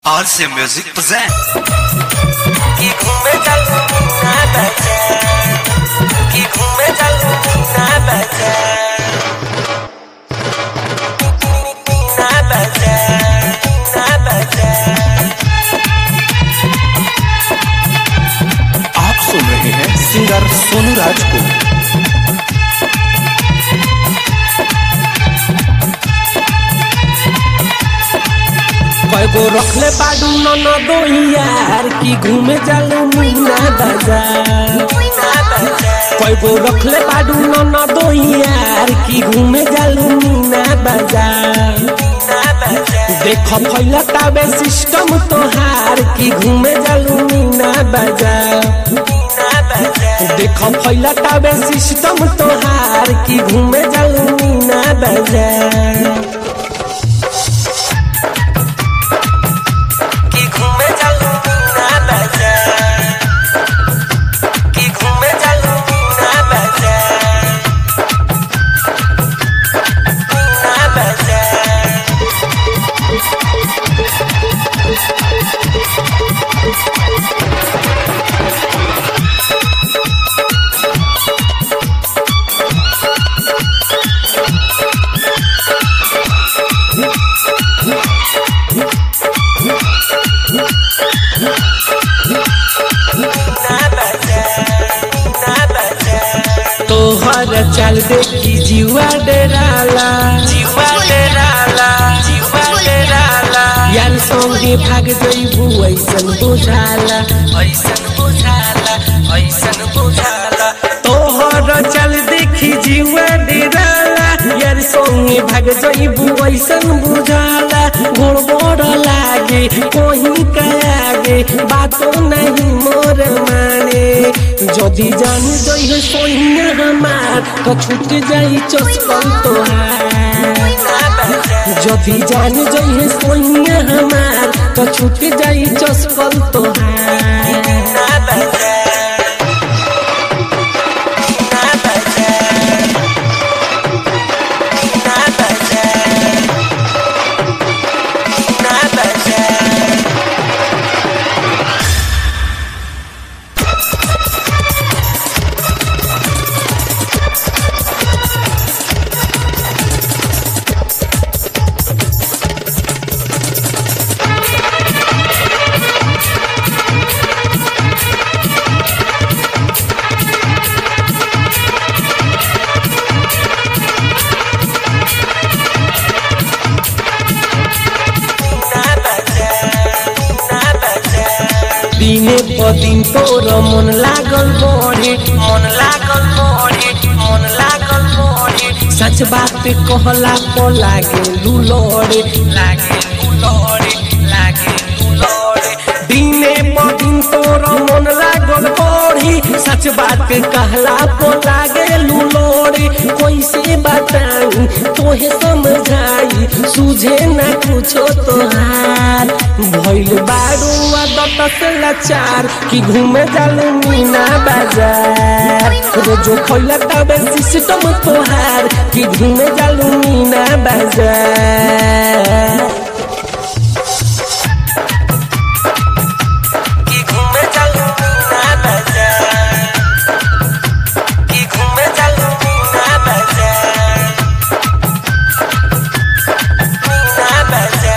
RC Music present. कि घूमे चलू ना बचा कि घूमे चलू ना बचा ना बचा ना बचा आप सुन रहे हैं सिंगर सोनू राज को कएगो रखले बाडू नन दोहियार की घूमे जालू मीना बाजार कएगो रखले बाडू नन दोहियार की घूमे जालू मीना बाजार देख फैला ताबे सिस्टम तोहार की घूमे जालू मीना बाजार देख फैला ताबे सिस्टम तोहार की घूमे जालू मीना बाजार कि घूमे चलू ना बचा कि घूमे चलू ना बचा ना बचा ना बचा ना बचा तोहर चल देखी जीवा डराला जीवा डेराला जीवा डेराला यार संगे भाग जइबू ऐसन बुझाला ऐसन बुझाला ऐसन बुझाला तोहर चल देखी जीवा डराला यार संगे भाग जइबू ऐसन बुझाला गोड़ बड़ लागे कोही का आगे बातो नहीं मोर माने जदी जान जइहे सोहिया हमार तो छूट जाई चस्पल तोहार जदी जान जइहे सोनिया हमार तो छूट जाई चस्पल तोहार ना बचा ना बचा ना बचा ना बचा ना बचा ना बचा दिने प दिन तोर मन लागल बढ़े मन लागल मोरे मन लागल मोरे सच बात कहला प लागे लुलड़े लागे उलोरे लागे उलोरे दिने प दिन तोर मन लागल बढ़ी सच बात कहला प लागे लुलड़े कैसे बताई तोहे समझाई सुझे ना कुछो तोहार भइल बारू आदत से लाचार कि घूमे जालू मीना बाजार रोजो खैला तबे सिस्टम तोहार कि घूमे जालू मीना बाजार कि घूमे चलू ना बचा कि घूमे चलू ना बचा ना बचा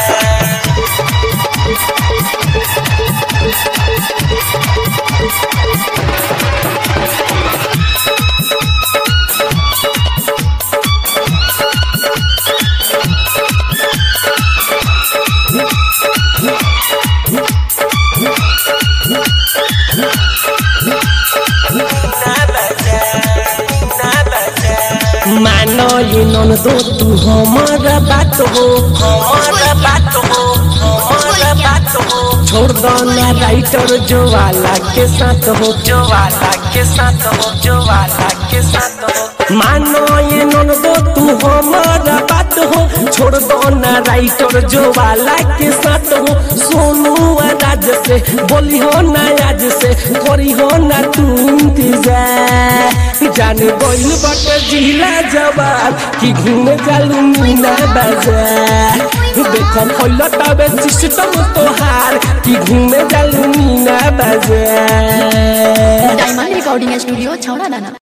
ना बचा ना बचा मानो ये नन दो तू हमारा बात हो हमारा बात हो हमारा बात हो छोड़ दो ना राइटर जो वाला के साथ हो जो वाला के साथ हो जो वाला के साथ हो मानो ये नन दो तू हमारा बात हो छोड़ दो ना राइटर जो वाला के साथ हो सोनू और राज से बोली हो ना आज से करी हो ना तू इंतजार जान गइल बटे जिला जवाब कि घूमे जालू मीना बाजार देखो फैल तबे सिस्टम तोहार कि घूमे जालू मीना बाजार डायमंड रिकॉर्डिंग स्टूडियो छौड़ा दाना